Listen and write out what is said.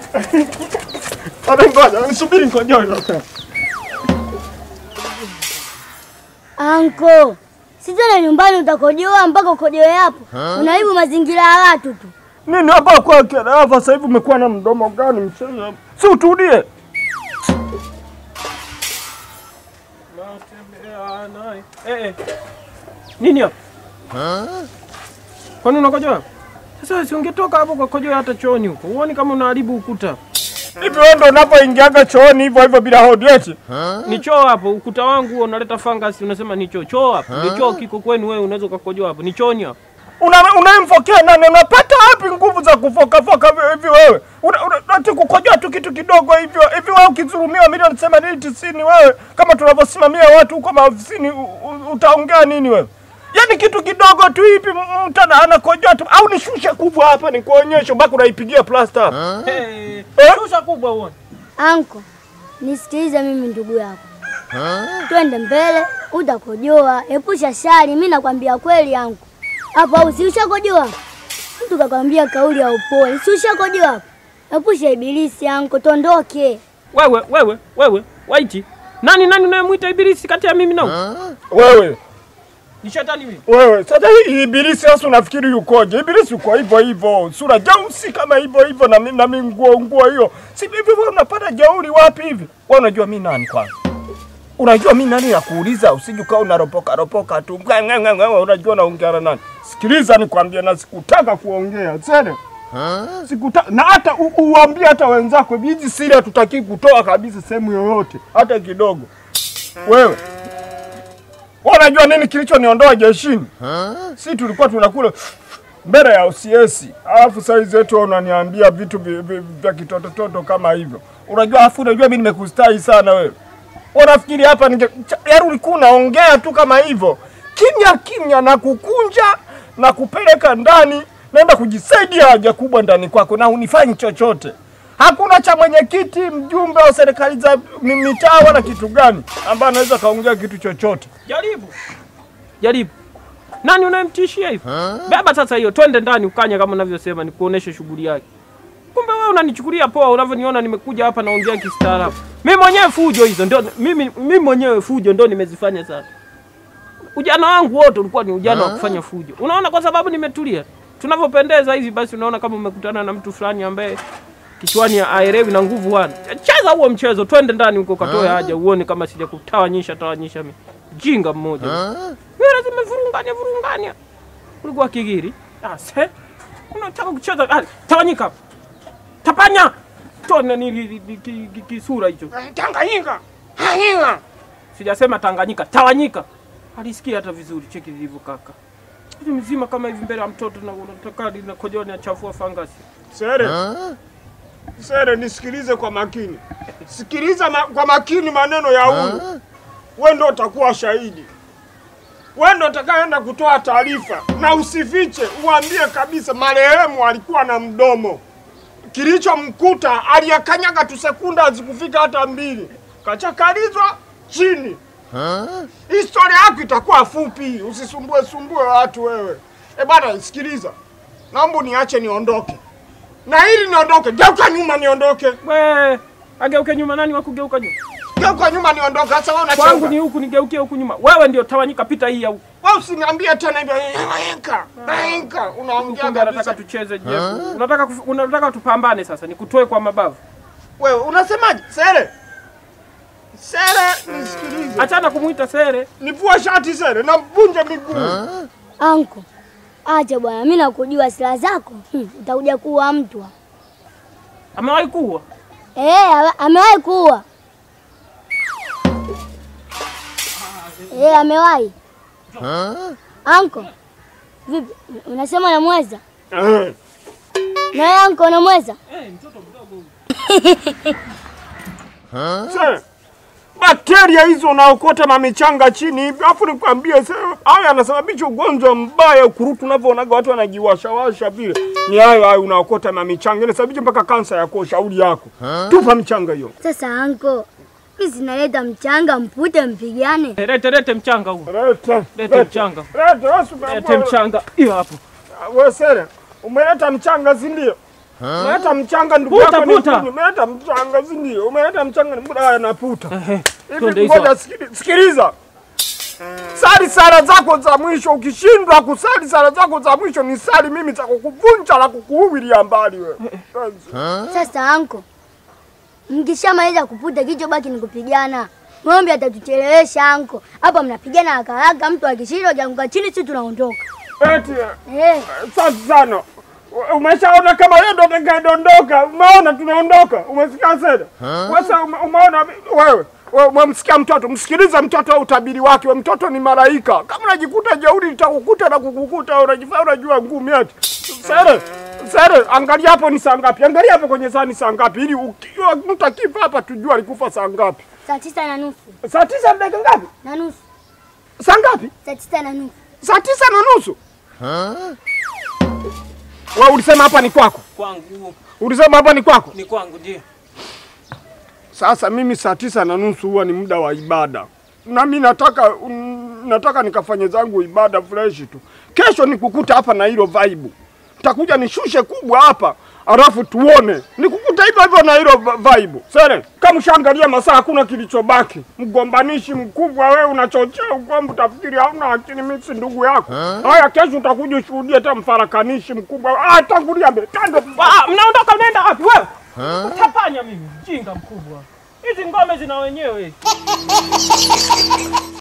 Ata ngoja, nisubiri nikojoe sasa. Anko, si tena nyumbani utakojoa mpaka ukojoe hapo. Unaharibu mazingira ya watu tu. Nini hapa kwa hapa sasa hivi umekuwa na mdomo gani mchezo? Si utulie. Eh, eh. Nini hapo? Kwani unakojoa? Sasa si ungetoka hapo ukakojoa hata chooni huko. Uone kama unaharibu ukuta. Hivi wewe ndo unapoingiaga chooni hivyo hivyo bila hodi eti? Ni choo hapo, ukuta wangu huo unaleta fungus unasema ni choo. Choo hapo. Ndio choo kiko kwenu wewe unaweza ukakojoa hapo. Ni chooni hapo. Una unayemfokea nani? Unapata wapi nguvu za kufoka foka hivi- hivi wewe? Una- una- Ati kukojoa tu kitu kidogo hivyo. Hivi wewe ukidhulumiwa milioni 80 90 wewe kama tunavyosimamia watu huko maofisini u- u- utaongea nini wewe? Yaani kitu kidogo tu hivi m- mtu ana- anakojoa tu au nishushe kubwa hapa nikuonyeshe mpaka unaipigia plasta. Eh, Eh? shusha kubwa uone. Anko, nisikilize mimi ndugu yako. Twende mbele, utakojoa. Epusha shari, mimi nakwambia kweli anko. Hapo au si ushakojoa? Mtu kakwambia kauli ya upole. Si ushakojoa hapo? Epusha ibilisi anko, tondoke. Wewe, wewe, wewe, waiti. Nani nani unayemwita ibilisi kati ya mimi na wewe? Wewe Ni shetani mimi. Wewe sasa hii ibilisi sasa unafikiri yukoje? Ibilisi uko hivyo hivyo, sura jeusi kama hivyo hivyo na mimi na mimi nguo nguo hiyo. Si hivi wewe unapata jeuri wapi hivi? Wewe unajua mimi nani kwanza? Unajua mimi nani ya kuuliza usije ukawa unaropoka ropoka tu. Ngwe, ngwe, ngwe, ngwe, Unajua naongea na nani? Sikiliza nikwambie na sikutaka kuongea. Sasa Sikutaka na hata u- uambie hata wenzako hizi siri hatutaki kutoa kabisa sehemu yoyote hata kidogo. Wewe wewe unajua nini kilichoniondoa jeshini? Si tulikuwa tunakula mbele ya OCS, alafu saa hizi eti wewe unaniambia vitu vi- vi- vya kitotototo kama hivyo. Unajua afu unajua mimi nimekustahi sana wewe. Unafikiri hapa ninge cha- yaani ulikuwa unaongea tu kama hivyo kimya kimya na kukunja na kupeleka ndani, naenda kujisaidia haja kubwa ndani kwako na unifanyi chochote. Hakuna cha mwenyekiti, mjumbe wa serikali za mi- mitaa wala kitu gani ambaye anaweza kaongea kitu chochote. Jaribu. Jaribu. Nani unayemtishia hivyo? Beba sasa hiyo, twende ndani ukanya kama unavyosema nikuoneshe shughuli yake. Kumbe wewe unanichukulia poa unavyoniona nimekuja hapa naongea kistaarabu. Mimi mwenyewe fujo hizo ndio mimi mimi mwenyewe fujo ndio nimezifanya sasa. Ujana wangu wote ulikuwa ni ujana wa kufanya fujo. Unaona kwa sababu nimetulia. Tunavyopendeza hivi basi unaona kama umekutana na mtu fulani ambaye kichwani aelewi na nguvu hana. Cheza huo mchezo, twende ndani huko katoe haja uone kama sija kutawanyisha tawanyisha mimi. Jinga mmoja. Wewe lazima vurungania vurungania. Ulikuwa kigiri. Ah, se. Unataka kucheza ah, tawanyika. hapa. Tapanya. Tona ni li- li- li- ki- ki- kisura hicho. Tanganyika, Tanganyika. Sijasema Tanganyika, tawanyika. Alisikia hata vizuri, cheki vilivyo kaka. Hivi mzima kama hivi mbele ya mtoto na unataka linakojoa linachafua fangasi. Sere, Sere, nisikilize kwa makini, sikiliza ma, kwa makini maneno ya huyu. Wewe ndio utakuwa shahidi, wewe ndio utakayeenda kutoa taarifa, na usifiche, uambie kabisa marehemu alikuwa na mdomo. Kilichomkuta aliyakanyaga tu sekunda hazikufika hata mbili, kachakalizwa chini. Historia yako itakuwa fupi, usisumbue sumbue watu wewe. E bana, sikiliza, naomba niache niondoke, na ili niondoke, geuka nyuma niondoke, We, ageuke nyuma nani wa kugeuka nyuma? geuka nyuma niondoke. Sasa wewe Kwangu unacheza ni huku nigeukie huku nyuma. Wewe ndio tawanyika pita hii au. wewe, usiniambie tena hivyo, nainka nainka, unaongea Kumbe anataka kabisa. tucheze jefu. Unataka kuf- unataka tupambane sasa, nikutoe kwa mabavu. Wewe unasemaje? Sere, Sere, nisikilize, Achana kumuita sere. nivua shati Sere, na mvunje miguu. Anko, acha bwana, mimi nakujua silaha zako. Hmm, utakuja kuua mtu. Amewahi kuwa. Eh, ame- amewahi kuua. Eh, amewahi. Anko, vipi? Unasema unamweza? Eh, Na wewe anko unamweza? Eh, mtoto mdogo. Sere, bakteria hizo unaokota mamichanga chini hivi, afu nikwambie Sere, hayo yanasababisha ugonjwa mbaya, ukurutu unavyoonaga watu wanajiwashawasha vile, ni hayo hayo unaokota mamichanga, inasababisha mpaka kansa ya koo. Shauri yako, tupa michanga hiyo. Sasa anko, mimi sinaleta mchanga mpute mpigane. Eh, Lete lete mchanga huu. Leta, Lete mchanga. leta, wewe si Lete umeambiwa- mchanga. Hiyo hapo. Wewe Sere, umeleta mchanga si ndio? Umeleta mchanga ndugu Puta, yako ni puta. mkuni. Umeleta mchanga si ndio? Umeleta mchanga ni muda anaputa. Ehe, twende Hivi hizo. ngoja sikili- sikiliza. Sali sala zako za mwisho, ukishindwa kusali sala zako za mwisho ni sali mimi za kukuvunja na kukuhubiria mbali wewe. Sasa anko, mkishamaliza kuputa kichobaki ni kupigana. Ng'ombe atatuchelewesha anko. Hapa mnapigana haraka haraka, mtu akishindwa akianguka chini, sisi tunaondoka. Eti Eh, Safi sana. Umeshaona kama yeye ndo atakayedondoka. Umeona tunaondoka. Umesikia Seda? Sasa ume- umeona wewe wewe umemsikia mtoto, msikilize mtoto au utabiri wake. Wewe mtoto ni malaika. Kama unajikuta jeuri litakukuta na kukukuta, wewe unajifanya unajua ngumi eti. Sere, Sere, angalia hapo ni saa ngapi? Angalia hapo kwenye saa ni saa ngapi ili ukiwa mtu akifa hapa tujue alikufa saa ngapi. saa tisa na nusu Saa tisa na dakika ngapi? na nusu, Saa ngapi? saa tisa na nusu. Saa tisa na nusu. Wewe ulisema hapa ni kwako? Kwangu Ulisema hapa ni kwako? ni kwangu ndio. Sasa mimi saa tisa na nusu huwa ni muda wa ibada, nami nataka mm, nataka nikafanye zangu ibada fresh tu. Kesho nikukuta hapa na hilo vibe, nitakuja nishushe kubwa hapa alafu tuone nikukuta hivyo hivyo na hilo va- vibe. Sere, kama ushaangalia masaa hakuna kilichobaki, mgombanishi mkubwa wewe, unachochea ugomvi, utafikiri hauna akili. Mimi si ndugu yako. Haya, kesho utakuja ushuhudie hata mfarakanishi mkubwa. Ah, tangulia mbele, tande Ah, mnaondoka mnaenda wapi wewe? Utapanya mimi, jinga mkubwa. Hizi ngome zina wenyewe.